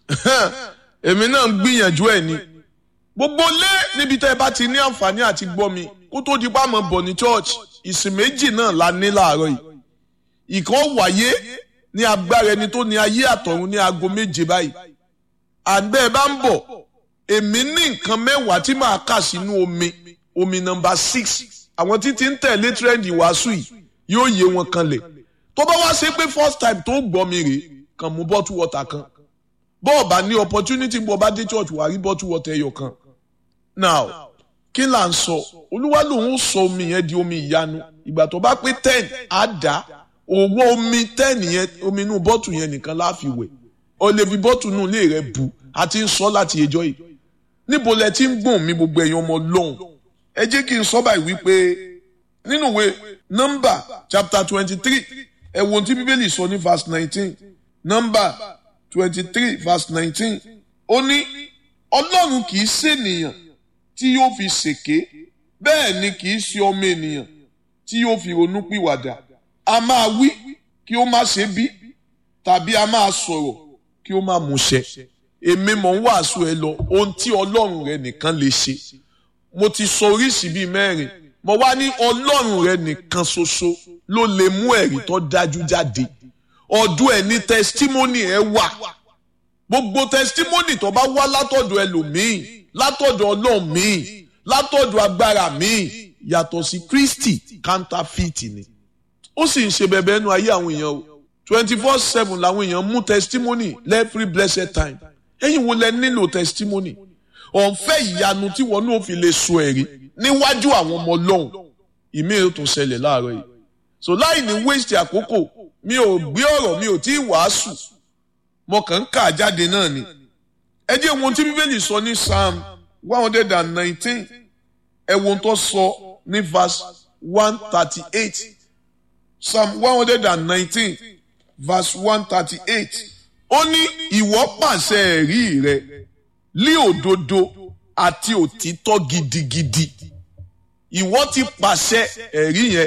èmi náà ń gbìyànjú ẹ̀ ni gbogbo lé níbi tẹ́ ẹ bá ti ní àǹfààní àti gbọ́ mi kó tó di pàmò bọ̀ ní church ìsìn méjì náà la ní láàárọ̀ yìí ìkan wáyé ní agbára ẹni tó ní ayé àtọ̀run ní aago méje báyìí àgbẹ̀ ẹ bá ń bọ̀ èmi ní nǹkan mẹ́wàá tí màá kà sínú omi omi nọmba six àwọn títí ń tẹ̀lé trend ìwàásù yìí yóò yé wọn kanlẹ̀ tó bá wá ṣe pé first time tó gbọ́ mi rèé kàn mú bottle water kan bọ́ọ̀ bá ní opportunity bọ́ bá dé church wà rí bottle water ẹyọ kan now kí là ń sọ olúwa lòun sọ omi yẹn di omi ìyanu ìgbà tó bá pé ten á dá owó omi ten yẹn omi inú bọ́tù yẹn nìkan la fi wẹ̀ o lè fi bọ́tù inú ilé rẹ bu a ti ń sọ láti ẹjọ́ yìí níbo lẹ ti ń gbọ̀n mi gbogbo ẹ̀yin ọmọ lọ́hùn ẹ jẹ́ kí n sọ báyìí wípé nínú ìwé nọ́mbà chapter twenty three ẹ wo ohun tí bíbélì sọ ní verse nineteen nọ́mbà twenty three verse nineteen ó ní ọlọ́run kì í ṣènìyàn tí yóò fi ṣèké bẹ́ẹ̀ ni kì í ṣe ọmọ ènìyàn tí yóò fi ronú pìwàdà a máa wí kí ó má ṣe bí tàbí a máa sọ̀rọ̀ kí ó má múṣẹ èmi mọ̀ ń wàásù ẹ lọ ohun tí ọlọ́run rẹ nìkan lè ṣe mo ti sọ oríṣìí bíi mẹ́rin mo wá ní ọlọ́run rẹ nìkan ṣoṣo ló lè mú ẹ̀rí tó dájú jáde ọdún ẹ̀ ní tẹsítímọ́nì ẹ wà gbogbo tẹsítímọ́nì tó bá wá látọ̀dọ̀ ẹlòmíì látọ̀dọ̀ ọlọ́run míì látọ̀dọ̀ agbára míì yàtọ̀ sí Kristi counterfeit ni ó sì ń ṣe bẹ̀bẹ̀ ẹnu ayé àwọn èèyàn o twenty four seven làwọn èèyàn mú testimony every blessed time ẹ̀yin wo lẹ nílò testimony ọ̀nfẹ́ ìyanu tí wọn náà fi lè so ẹ̀rí níwájú àwọn ọmọ ọlọ́run ìmí ò tún ṣẹlẹ̀ láàárọ̀ yìí so láì ní waste àkókò mi ò gbé ọ̀rọ̀ mi ò tí ì wàásù mo kàn ń kà jáde náà ni ẹ jẹ́ ohun tí bíbélì sọ ní psalm one hundred and nineteen ẹ wo ohun tó sọ ní verse one thirty eight psalm one hundred and nineteen verse one thirty eight ó ní ìwọ pàṣẹ ẹ̀rí rẹ lí òdodo àti òtítọ́ gidigidi ìwọ ti pàṣẹ ẹ̀rí yẹn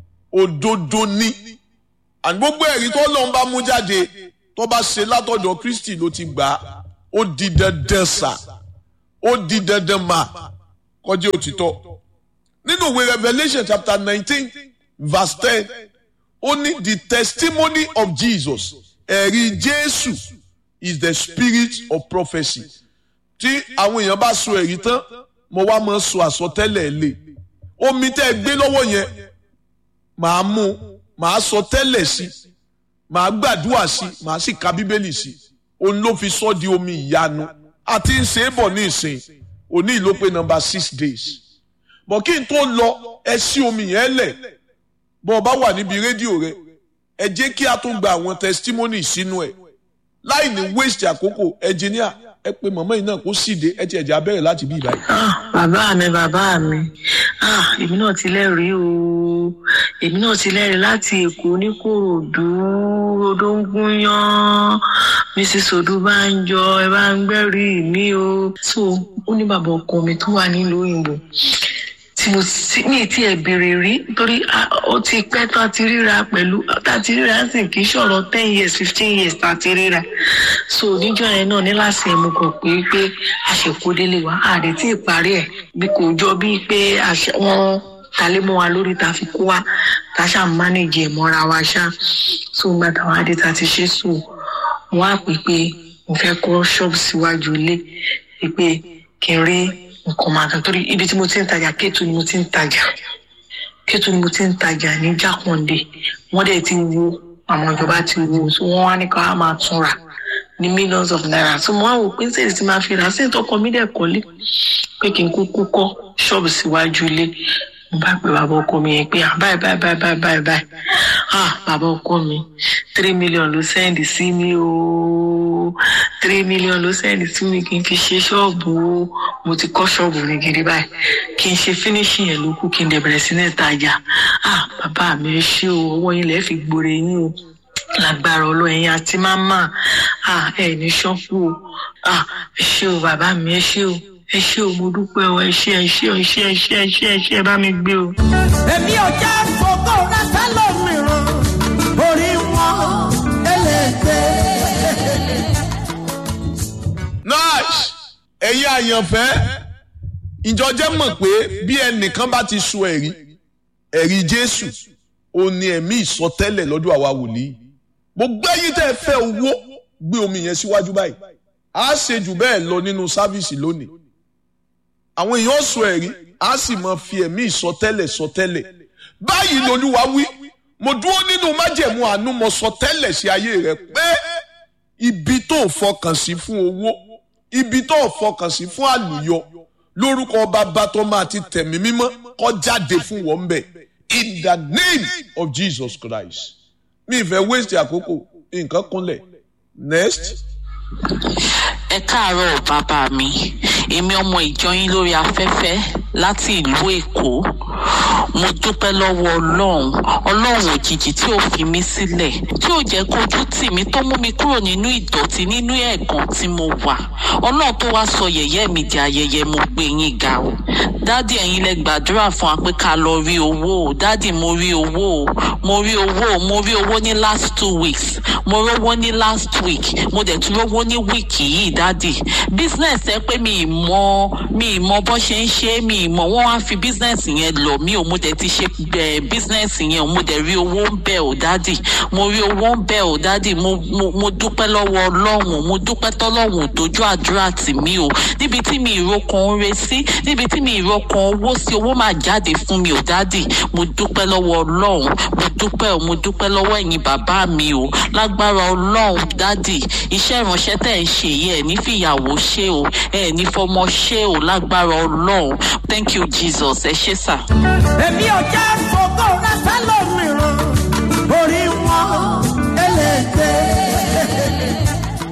òdodo ní àní gbogbo ẹ̀rí tó lọ́n bá mú jáde tó bá ṣe látọ̀dọ̀ Kristi ló ti gbà á ó di dandan sà ó di dandan mà kọjá òtítọ́ nínú ìwé Revelation chapter nineteen verse ten ó ní the testimony of Jesus ẹ̀rí Jésù is the spirit of prophecy tí àwọn èèyàn bá sọ ẹ̀rí tán mo wá máa sọ àsọtẹ́lẹ̀ lé omi tẹ́ ẹ gbé lọ́wọ́ yẹn màá mú màá sọ tẹ́lẹ̀ sí màá gbàdúrà sí màá sì ka bíbélì sí òun ló fi sọ di omi ìyanu àti ń ṣe é bọ̀ ní ìsìn òní ìló pé number six days bọ̀ kí n tó lọ ẹ sí omi yẹn lẹ̀ bọ́ ọ bá wà níbi rédíò rẹ ẹ jẹ́ kí a tún gba àwọn testimony sínú ẹ̀ láì ní waste àkókò engineer ẹ pé màmá yìí náà kó síde ẹ ti ẹ̀jẹ̀ abẹ́rẹ́ láti bí ìbáyìí. bàbá mi bàbá mi èmi náà ti lẹ́rìí o èmi náà ti lẹ́rìí láti èkó ní kòròdú odóńgúnyán mrs odúbánjọ ẹ bá ń gbẹ́rìí mi o so ó ní bàbá ọkọ mi tó wà nílùú òyìnbó tí mo sì ní tí ẹ béèrè rí nítorí ó ti pẹ́ tó ti ríra pẹ̀lú tá a ti ríra sì kì í ṣọ̀rọ̀ ten years fifteen years tá a ti ríra so níjọ́ yẹn náà ní láti ẹ̀mú kan pé pé àṣekúdélé wa àdé tí ì parí ẹ̀ bí kò jọ bíi pé wọ́n talé mọ́ wa lórí ta fi kó wa ta ṣáà mánéjì ẹ̀ mọ́ra wa ṣá so gba táwọn adé ta ti ṣe so wọ́n á pè pé mo fẹ́ kọ́ ṣọ́ọ̀bù síwájú ilé pé kí n rí nǹkan máa kan torí ibi tí mo ti ń tajà kéètù ni mo ti ń tajà kéètù ni mo ti ń tajà ní jákàndé wọ́n dẹ̀ ti wo àwọn ìjọba ti wo so wọ́n wá ní ká máa tún rà ní millions of naira so mo wá wò pé ṣèlè tí máa fi rà sí ìtọ́kọ mi dẹ̀ kọ́lé pé kí n kúkú kọ́ ṣọ́ọ̀bù síwájú ilé mo bá pe bàbá ọkọ mi yẹn pé báyìí báyìí báyìí báyìí báyìí báyìí ah bàbá ọkọ mi three million ló sẹ́ndì sí mi o three million ló sẹ́ndì sí mi kí n fi ṣe ṣọ́ọ̀bù o mo ti kọ́ ṣọ́ọ̀bù mi gidi báyìí kí n ṣe fínísì yẹn ló kù kí n dẹ̀ bẹ̀rẹ̀ sí ní ìtajà ah bàbá mi ẹ ṣé o ọwọ́ yín lẹ́ẹ̀ fi gbòòrè yín o lágbára ọlọ́yin àti máma ah ẹ ní ṣọ́ọ̀bù o ah ẹ ṣé o bàbá mi ẹ ṣé o ẹ ṣé o mo dúpẹ́ o ẹ ṣé ẹ ṣé ẹ ṣé ẹ ṣé ẹ ṣé ẹ ṣé ẹ bá mi gbé o. èmi ò jẹ́ fògó rẹ́sẹ̀ lómìíràn orí wọn eléèké. ẹ̀yin àyànfẹ́ ìjọjẹ́ mọ̀ pé bí ẹnìkan bá ti sọ ẹ̀rí ẹ̀rí jésù ó ní ẹ̀mí ìsọtẹ́lẹ̀ lọ́dọ̀ àwa wòlíì gbogbo ẹ̀yin tẹ́ ẹ fẹ́ owó gbé omi yẹn síwájú báyìí á ṣe jù bẹ́ẹ̀ lọ nínú sáfíìsì lónìí àwọn èèyàn sọ ẹ̀rí á sì máa fi ẹ̀mí ìsọtẹ́lẹ̀ sọtẹ́lẹ̀ báyìí lolúwa wí mo dúró nínú májẹ̀mú àánú mo sọtẹ́lẹ̀ sí ayé rẹ pé ibi tó fọkàn sí fún owó ibi tó fọkàn sí fún àlùyọ lórúkọ bàbá tó máa ti tẹ̀mí mímọ́ kó jáde fún wọn bẹ̀ in the name of Jesus Christ mi ìfẹ́ waste àkókò nǹkan kúnlẹ̀ next. ẹ káàárọ̀ bàbá mi èmi ọmọ ìjọ yín lórí afẹ́fẹ́ láti ìlú èkó mo dúpẹ́ lọ́wọ́ ọlọ́run ọlọ́run òjijì tí ò fi mí sílẹ̀ tí ò jẹ́ kójú tì mí tó mú mi kúrò nínú ìdọ̀tí nínú ẹ̀gàn tí mo wà ọlọ́run tó wá sọ yẹ̀yẹ́ mi di ayẹyẹ mo gbé yín ga o dádì ẹ̀yin lẹ gbàdúrà fún wa pé ká lọ rí owó o dádì mo rí owó o mo rí owó o mo rí owó ní last two weeks mo rówó ní last week mo dẹ̀ tún rówó ní wíìkì yìí dádì business ẹ pé mi ì mọ mi ì mọ bó ṣe ń ṣe mi ì mọ wọ́n wá fi business yẹn lọ mi ò mo dẹ̀ ti ṣe ẹ business yẹn o mo dẹ̀ rí owó ń bẹ̀ o dádì mo rí owó ń bẹ̀ o dádì mo mo mo dúpẹ́ lọ́wọ́ ọlọ́run mo dúpẹ́ tọ́lọ́run dojú àdúrà tì mí o níbi tí mi ìrókan ń re sí níbi tí mi ìrókan owó sí owó máa jáde fún mi o dádì mo dúpẹ́ lọ́wọ́ ọlọ́run mo dúpẹ́ o mo dúpẹ́ lọ́wọ́ ẹ̀yin bàbá mi o lágbára ọlọ́run dádì iṣẹ́ ìránṣẹ́ tẹ̀ ń ṣe yìí ẹ̀ ní fìyàwó ṣe o ẹ̀ ní fọmọ ṣe o lágbára ọlọ́run thank you jesus ẹ ṣé sà. èmi ò jẹ́ fògó rẹ sẹ́lòmíràn orí wọn eléde.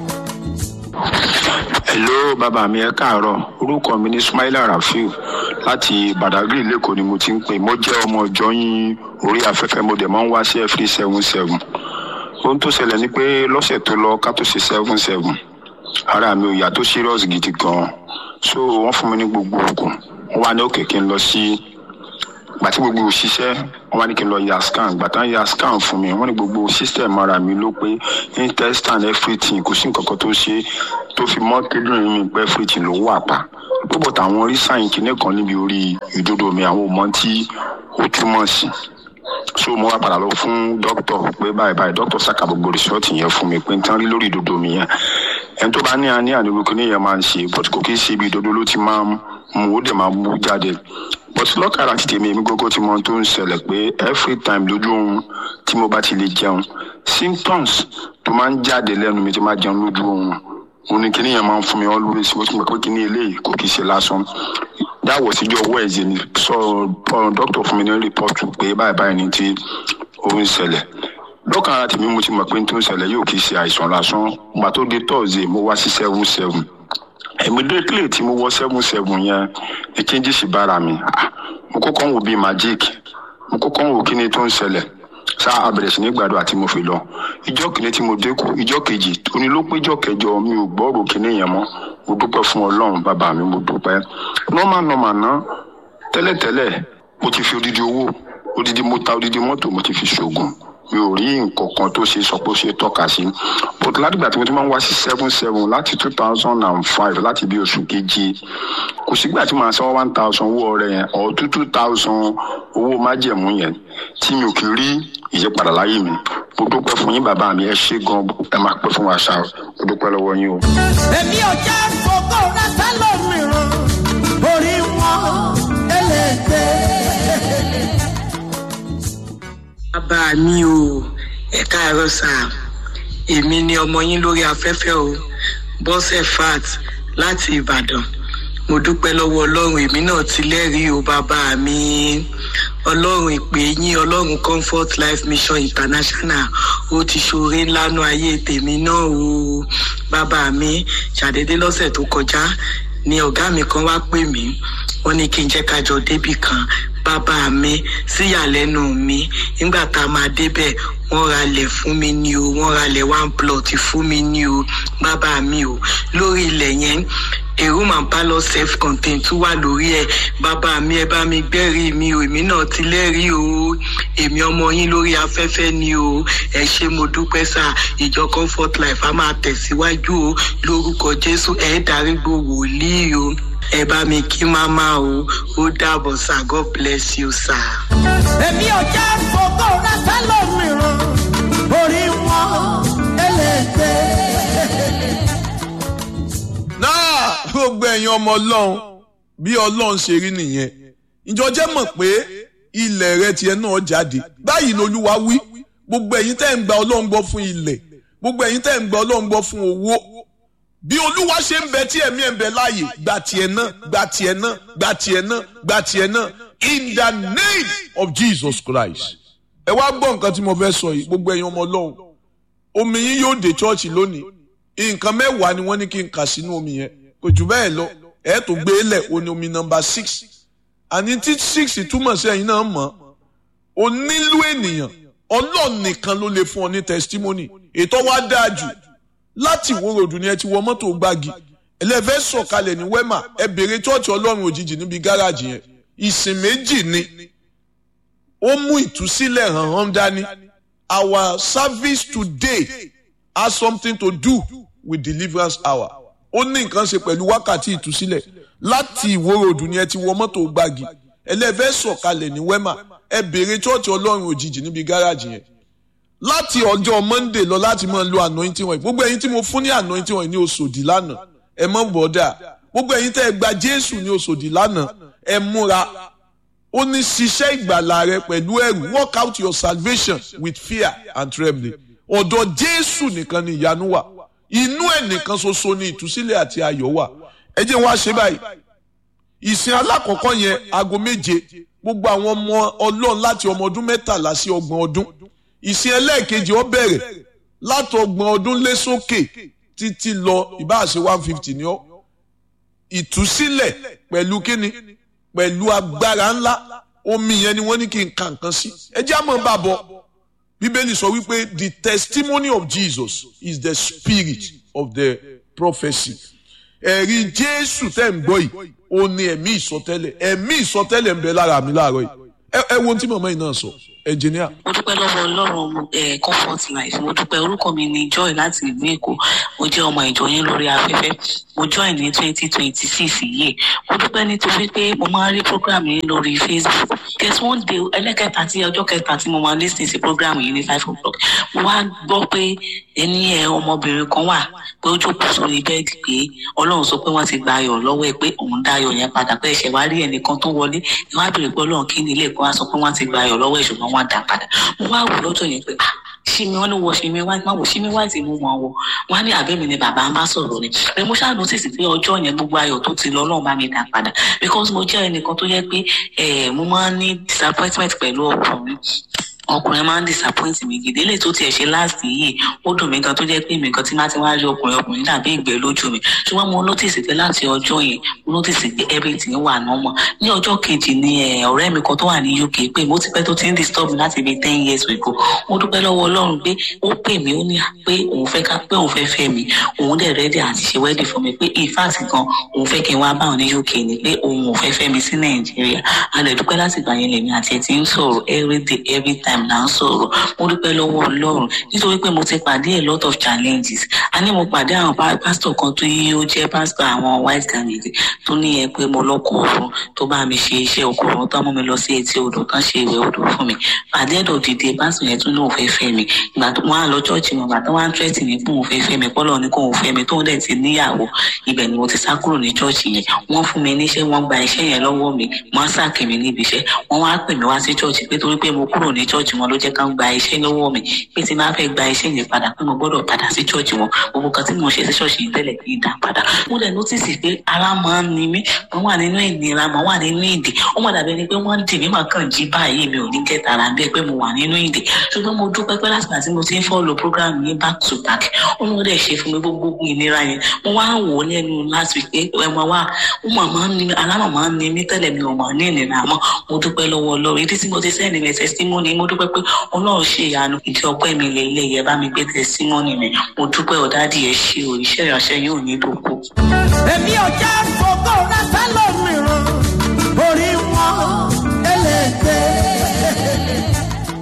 hello bàbá mi ẹ káàárọ̀ orúkọ mi ní Ismaila Rafiu láti Badagry lẹ́kọ̀ọ́ ni mo ti ń pè mo jẹ́ ọmọ ìjọ yín orí afẹ́fẹ́ mo dẹ̀ máa ń wá sí every seven seven ohun tó ṣẹlẹ̀ ni pé lọ́sẹ̀ tó lọ ká tó ṣe seven seven ara mi ò yá tó serious gidi gan so wọ́n fún mi ní gbogbo oògùn wọ́n wá ní òkè kí n lọ sí gbàtí gbogbo òṣìṣẹ́ wọ́n wá ní kí n lọ ya scan gbàtà ya scan fún mi wọ́n ní gbogbo system ara mi ló pé intestine everything kò sí nǹkan kan tó ṣe tó fi mọ́ kíndìnrín mi pé everything ló wà pa púpọ̀ táwọn rí sáyìn kìíní kan níbi orí ìdodo mi àwọn ò mọ tí ó túmọ̀ sí so mo wá padà lọ fún dókítà pé báyìí báyìí dókítà ṣàkà gbogbo rìsọ́ọ̀tì yẹn fún mi pé n tán rí lórí ìdodo mi yẹn ẹni tó bá ní àní àníwò kí nìyẹn máa ń ṣe but kò kí ń ṣe ibi ìdodo ló ti máa ń mú ó dẹ̀ máa mú jáde but lọ́kàrà ti tèmi èmi gógó tí mo tó ń ṣẹlẹ̀ pé every time lójú oorun tí mo bá ti lè jẹun symptoms tó máa ń jáde lẹ́nu mi tí máa jẹun lójú oorun òun ni kíní yẹn máa ń fún mi always mo ti mọ̀ pé kíní eléyìí kò kì í ṣe lásán dáwọ̀ síjọ́ wẹ́ẹ̀sì ni sọ dókítà fún mi ní rìpọ́tù pé báyìí báyìí ni tí ó ń ṣẹlẹ̀ lọ́kàn ara tèmi mo ti mọ̀ pé tó ń ṣẹlẹ̀ yóò kì í ṣe àìsàn lásán gbà tó dé tọ́ọ̀sì mo wá sí seven seven immediately tí mo wọ seven seven yẹn ní kíńjì sí bára mi mo kọ́kọ́ ń wò bíi magic mo kọ́kọ́ ń wò kí ni tó ń ṣẹlẹ̀ ṣá abẹ̀rẹ̀ sí ní gbàdúrà tí mo fi lọ ìjọ kìíní tí mo dé kú ìjọ kejì òní ló pé ìjọ kẹjọ mi ò gbọ́rò kíní yẹn mọ́ mo dúpẹ́ fún ọlọ́run bàbá mi mo dúpẹ́ normal normal ná tẹ́lẹ̀tẹ́lẹ̀ mo ti fi odidi owó odidi mo ta odidi mọ́tò mo ti fi ṣoògùn mi ò rí nǹkan kan tó ṣe sọ pé ó ṣe tọ́ka sí but látìgbà tí mo ti máa ń wá sí seven seven láti two thousand and five láti bí oṣù keje kò sígbà tí màá san one thousand owó ọrẹ yẹn or two two thousand owó májẹ̀mú yẹn tí mi ò kì í rí ìyípadà láyé mi mo dúpẹ́ fún yín bàbá mi ẹ ṣé gan ẹ máa pẹ́ fún wa ṣá mo dúpẹ́ lọ́wọ́ yín o. èmi ò jẹ́ fògó rẹ sẹ́lòmíràn orí wọn eléde. bàbá mi o ẹ káàárọ̀ sà èmi ni ọmọ yín lórí afẹ́fẹ́ o bọ́sẹ̀ fat láti ìbàdàn mo dúpẹ́ lọ́wọ́ ọlọ́run èmi náà ti lẹ́rìí o bàbá mi ọlọ́run ìpè yín ọlọ́run comfort life mission international ó ti ṣoore ńlá nú ayé tèmi náà o bàbá mi ṣàdédé lọ́sẹ̀ tó kọjá ni ọ̀gá mi kan wá pè mí wọ́n ní kí n jẹ́ ká jọ débì kan bàbá mi síyàlẹ́nu mi nígbà tá a máa débẹ̀ wọ́n ralẹ̀ fún mi ní o wọ́n ralẹ̀ one plot fún mi ní o bàbá mi o lórí ilẹ̀ yẹn a room and parlour self contained tún wà lórí ẹ̀ bàbá mi ẹ bá mi gbẹ́rìí mi o èmi náà ti lẹ́rìí o èmi ọmọ yín lórí afẹ́fẹ́ ni o ẹ ṣé mo dúpẹ́ sá ìjọ comfort life a máa tẹ̀síwájú o lórúkọ jésù ẹ̀ dárígbò wòlíì o ẹ bá mi kí máma o ó dàbọ̀ sá god bless you sá. èmi ò jẹ́ fògó rẹ sẹ́lòmíràn orí wọn ẹlẹ́gbẹ́. náà gbogbo ẹ̀yin ọmọ ọlọ́run bí ọlọ́run ṣe rí nìyẹn ìjọ jẹ́ mọ̀ pé ilẹ̀ rẹ tiẹ̀ náà jáde báyìí lolúwa wí gbogbo ẹ̀yin tẹ́ ń gba ọlọ́run gbọ́ fún ilẹ̀ gbogbo ẹ̀yin tẹ́ ń gba ọlọ́run gbọ́ fún owó bí olúwa ṣe ń bẹ tí ẹ̀mí ẹ̀ ń bẹ láàyè gba tiẹ̀ náà gba tiẹ̀ náà gba tiẹ̀ náà gba tiẹ̀ náà in the name of Jesus Christ ẹ wá gbọ́ nǹkan tí mo fẹ́ sọ yìí gbogbo ẹ̀yin ọmọ ọlọ́run omi yín yóò dé chọ́ọ̀chì lónìí nǹkan mẹ́wàá ni wọ́n ní kí n kà sínú omi yẹn kò jù bẹ́ẹ̀ lọ ẹ̀ tó gbé lẹ̀ o ní omi nọmba six àní tí six túmọ̀ sí ẹ̀yin náà mọ̀ o nílò ènìyàn ọlọ́run nìkan ló lè fún ọ ní testimony ètò wa dáa jù láti ìwó ròdù ni ẹ ti wọ mọ́tò gbági ẹlẹ́fẹ́ sọ̀kalẹ̀ ní wẹ́mà ẹ bèrè chọ́ọ̀chì ọlọ́run òjijì níbi gáràjì yẹn ìsìn méjì ni ó mú ìtúsílẹ̀ hàn hàn dání our service today has something to do with deliverance hour ó ní nǹkan ṣe pẹ̀lú wákàtí ìtúsílẹ̀ láti ìwó ròdù ni ẹ ti wọ mọ́tò gbági ẹlẹ́fẹ́ sọ̀kalẹ̀ ní wẹ́mà ẹ bèrè chọ́ọ̀chì ọlọ́run òjijì níbi gáràjì yẹn láti ọjọ́ monday lọ láti máa lo anointing oil gbogbo ẹ̀yin tí mo fún ní anointing oil ní oṣòdì lánàá ẹ mọ̀ bọ́dà gbogbo ẹ̀yin tẹ́ ẹ gba jésù ní oṣòdì lánàá ẹ múra ó ní ṣiṣẹ́ ìgbàlà rẹ pẹ̀lú ẹ̀rù work out your salvation with fear and trembling ọ̀dọ̀ jésù nìkan ni ìyanu wà inú ẹ̀ nìkan ṣoṣo ni ìtúsílẹ̀ àti ayọ̀ wà ẹ jẹ́ wọn á ṣe báyìí ìsìn alákọ̀ọ́kọ́ yẹn aago méje gbogbo àwọn ọmọ ọlọ́run láti ọmọ ọdún mẹ́tàlá sí ọgbọ̀n ọdún ìsìn ẹlẹ́ẹ̀kejì ó bẹ̀rẹ̀ látọgbọ̀n ọdún lé sókè títí lọ ìbáàṣe one fifty ni ó ìtúsílẹ̀ pẹ̀lú kíni pẹ̀lú agbára ńlá omi yẹn ni wọ́n ní kí n ka nǹkan sí ẹ jẹ́ àmọ́ bá bọ̀ bíbélì sọ wípé the testimony of Jesus is the spirit of the prophecy ẹ̀rí jésù tẹ̀ ń gbọ́ yìí ó ní ẹ̀mí ìsọtẹ́lẹ̀ ẹ̀mí ìsọtẹ́lẹ̀ ń bẹ lára mi láàárọ̀ yìí ẹ ẹ wo ohun tí màmá yìí náà sọ ẹnjìníà. mo dúpẹ́ lọ́wọ́ ọlọ́run ẹ̀ comfort life mo dúpẹ́ orúkọ mi ni joy láti ìlú èkó mo jẹ́ ọmọ ìjọ yín lórí afẹ́fẹ́ mo join ní twenty twenty six yìí mo dúpẹ́ nítorí pé mo máa ń rí program yìí lórí facebook guess one day ẹlẹ́kẹta tí ọjọ́ kẹta tí mo máa lis ten sí program yìí ní five o'clock mo wá gbọ́ pé ẹni ẹ ọmọbìnrin kan wà pé ó jókòó sórí bẹ́ẹ̀dì pé ọlọ́run sọ pé wọ́n ti gba ayọ̀ lọ́wọ́ ẹ pé òun dá ayọ̀ yẹn padà pé ẹ̀ṣẹ̀ wá rí ẹnìkan tó wọlé ẹ wá bèrè pé ọlọ́run kí ni ilé ẹ̀kọ́ wá sọ pé wọ́n ti gba ayọ̀ lọ́wọ́ ẹ̀ ṣùgbọ́n wọ́n dá padà mo wá wò lọ́jọ́ yẹn pé ah ṣími wọn ní wọ ṣími wáìtì máa wò ṣími wáìtì mú wọn wọ wọn á ní àbẹ́mi ni bàbá ń bá sọ̀rọ̀ ni pé mo ṣáà notice pé ọjọ́ yẹn gbogbo ayọ̀ tó ti lọ ọlọ́run bá mi dá padà because mo jẹ́ ẹnìkan tó yẹ pé eh, mo máa ń ní disappointment pẹ̀lú ọkùnrin ọkùnrin máa ń disappoint mi gidi eléyìí tó tiẹ̀ ṣe last yìí ó dùn mí gan tó jẹ́ pé mi gan tí máa ti wá rí ọkùnrin ọkùnrin dàbí ìgbẹ́ lójú mi ṣùgbọ́n mo notice pé láti ọjọ́ yẹn mo notice pé everything wà normal ní ọjọ́ kejì ni ọ̀rẹ́ mi kan tó wà ní UK pé mo ti pẹ́ tó ti ń disturb mi láti bíi ten years ago mo dúpẹ́ lọ́wọ́ ọlọ́run pé ó pè mí ó ní pé òun fẹ́ ká pé òun fẹ́ fẹ́ mi òun dẹ̀ ready àti ṣe wedding fún mi pé in fact gan òun fẹ́ kí n wá bá òun ní UK ni pé òun ò fẹ́ fẹ́ mi sí Nàìjíríà a lè dúpẹ́ láti gbà yẹn lèmi àti ẹ̀ ti ń sọ̀rọ̀ every day every time là ń sọ̀rọ̀ mo dúpẹ́ lọ́wọ́ ọlọ́run nítorí pé mo ti pàdé a lot of challenges a ní mo pàdé àwọn pásítọ̀ kan tó yí ó jẹ́ pásítọ̀ àwọn white garment tó ní ẹ pé mo lọ́kọ̀ ọ̀run tó bá mi ṣe iṣẹ́ ọkọ̀ ọ̀run tán mú mi lọ sí etí odò tán ṣe ìwẹ̀ odò fún mi pàdé ẹ̀dọ̀ dìde pásítọ̀ yẹn tún ní òun fẹ́ fẹ́ mi ìgbà tó wọn á lọ chọ́ọ̀chì wọn gbà tó wọn á tírẹ́tì ní pé òun fẹ́ fẹ́ mi pọ́lọ́ ní kó òun fẹ́ mi tóun dẹ̀ ti níyàwó ibẹ̀ ni mo ti sá kúrò ní chọ́ọ̀chì yẹn wọ́n fún mi níṣẹ́ wọ́n gba iṣẹ́ yẹn lọ́wọ́ mi wọ́n á sàkè mi níbi iṣẹ́ wọ́n wá pè mí wá sí chọ́ọ̀chì pé torí pé mo kúrò ní chọ́ọ̀chì wọn ló jẹ́ ká ń gba iṣẹ́ lọ́wọ́ mi pé tí máa fẹ́ gba iṣẹ́ yẹn padà pé mo gbọ́dọ̀ padà sí chọ́ọ̀chì wọn gbogbo kan tí mo ṣe sí ṣọ́ọ̀ṣì yìí tẹ́lẹ̀ kí n dà padà mo dẹ̀ nọ́tìsì pé ara máa ń ni mí mo wà nínú ìnira mo wà nínú ìdè ó mọ̀ dàbí ẹni pé wọ́n ń dì mí mà kàn jí báyìí mi ò ní kẹta ara bí ẹ pé mo wà nínú ìdè ṣùgbọ́n mo dúpẹ́ pé láti àti mo ti ń fọ́ọ̀lù program yìí back to back ó mọ̀ dẹ̀ ṣe fún mi gbogbo ìnira yẹn mo wá wò ó lẹ́nu last week pé ẹ mọ̀ wá ó mọ̀ máa ń ni alámọ̀ máa ń ni mí tẹ́lẹ̀ mi ò mọ̀ ní ìnira mọ́ mo dúpẹ́ lọ́wọ́ Ọlọ́run ìdí tí mo ti sẹ́ni mi testimony mo dúpẹ́ dúpẹ́ pé ọlọ́run ṣe ìyanu ìdí ọpẹ́ mi lè ilé yẹ bá mi gbé tẹsímọ́nì mi mo dúpẹ́ ọ̀dádì ẹ̀ ṣe o iṣẹ́ ìránṣẹ́ yóò ní dòkó. èmi ò jẹ́ fògó rẹ sẹ́lòmíràn orí wọn eléèké.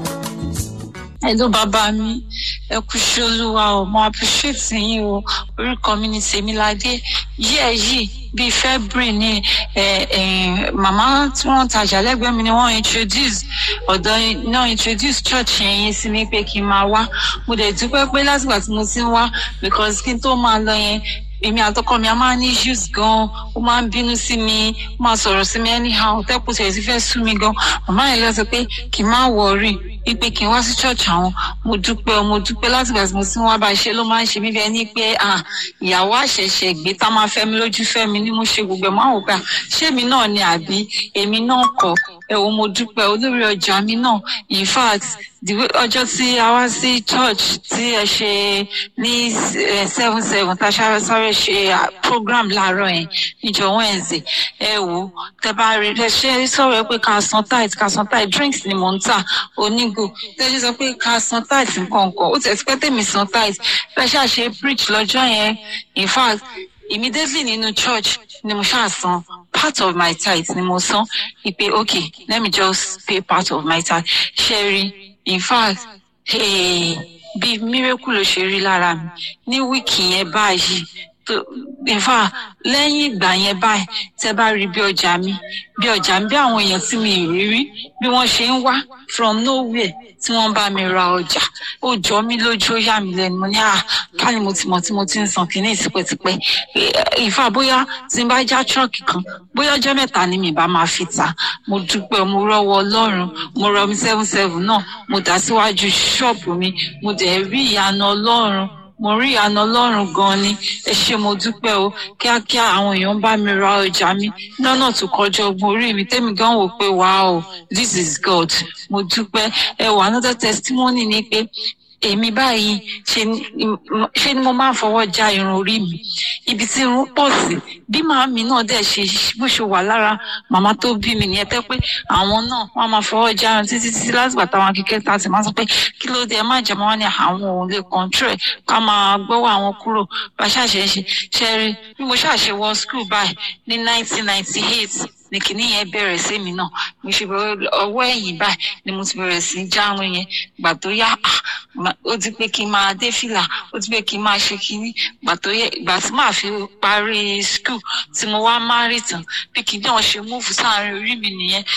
Hello bàbá mi, ẹ kú sí olúwa o, mo appreciate yín o, orúkọ mi ni Tèmiládé, yíyẹ yìí bíi February ni ẹ ẹ màmá tí wọ́n tajà lẹ́gbẹ̀ẹ́ mi ni wọ́n introduce ọ̀dọ́ náà introduce church yẹn yín sí mi pé kí n máa wá, mo dẹ̀ dúpẹ́ pé látìgbà tí mo ti ń wá because kí n tó máa lọ yẹn èmi àtọkọ mi a máa ní issues gan ó máa ń bínú sí mi ó máa sọ̀rọ̀ sí mi anyhow tẹ́kùn tẹ̀ sí fẹ́ sú mi gan màmá yẹn lọ sọ pé kí n má wọrí wípé kí n wá sí church àwọn mo dúpẹ́ mo dúpẹ́ láti gbà tí mo ti ń wá bá a ṣe ló máa ń ṣe mí bẹ́ẹ̀ ni pé ìyàwó àṣẹ̀ṣẹ̀ gbé tá máa fẹ́ mi lójú fẹ́ mi ni mo ṣe gbogbo ẹ̀ máa wò pé ṣé èmi náà ni àbí èmi náà kọ́ ẹ wo mo dúpẹ́ olórí ọjà mi náà in fact ọjọ́ tí a wá sí church tí ẹ ṣe ní seven seven tá a ṣáré sáré ṣe program láàárọ̀ yẹn níjọ wednesday ẹ wò tẹ bá rí ẹ ṣe sọ̀rọ̀ ẹ pé ká san tight ká san tight drinks ni mò ń tà onígò tẹ́jú sọ pé ká san tight nǹkan kan ó tẹ̀ sí pé tèmi san tight fẹ́ ṣàṣe preach lọ́jọ́ yẹn in fact immediately nínú church ni mo ṣáà san part of my tithe ni mo san ìpè okay let me just pay part of my tithe ṣe rí in fact hey, bí miracle ló ṣe rí lára mi ní wíìkì yẹn báyìí tó in fact lẹ́yìn ìgbà yẹn báyìí tẹ́ bá rí bí ọjà mi bí ọjà mi bí àwọn èèyàn tí mi ì rí rí bí wọ́n ṣe ń wá from nowhere tí wọ́n bá mi ra ọjà ó jọ mí lójú ó yà mí lẹ́nu mo ní à ká ni mo ti mọ̀ tí mo ti ń san kínní tipẹ́tipẹ́ ìfà bóyá tí n bá já tírọ̀kì kan bóyá ọjọ́ mẹ́ta ni mi bá máa fi ta mo dúpẹ́ mo rọ́wọ́ ọlọ́run mo rọ mi seven seven náà mo dà síwájú ṣọ́ọ̀bù mi mo dẹ̀ rí ìyanu ọlọ́run mo rí ìyanu ọlọ́run gan ni ẹ ṣé mo dúpẹ́ o kíákíá àwọn èèyàn bá mi ra ọjà mi lọ́nà tó kọjá ọgbọ́n orí mi tẹ́mi gan wò pé wow this is God mo dúpẹ́ ẹ wà another testimony ni pé èmi báyìí ṣe ni mo máa ń fọwọ́ já irun orí mi ibi tí irun pọ̀ sí bí màámi náà dẹ̀ ṣe bó ṣe wà lára màmá tó bí mi nìyẹn tẹ́ pé àwọn náà wọ́n máa fọwọ́ já irun títí títí láti bàtà wọn kékeré tá a sì máa sọ pé kí ló dé ẹ má jẹ́ mọ́ ní àwọn òun lè control ẹ̀ ká máa gbọ́wọ́ àwọn kúrò bá ṣàṣẹ ṣe ṣe rí bí mo ṣàṣe wọ school báyìí ní nineteen ninety eight ní kìíní yẹn bẹ̀rẹ̀ sí mi náà mo ṣe bẹ̀rẹ̀ ọwọ́ ẹ̀yìn báyìí ni mo ti bẹ̀rẹ̀ sí járun yẹn gbà tó yá ó ti pé kí n máa dé fìlà ó ti pé kí n máa ṣe kínní gbà tó yẹ ìgbà tí màá fi parí skul tí mo wá má rí tán bí kìíní ọ̀hún ṣe múùfù sáàrin orí mi nìyẹn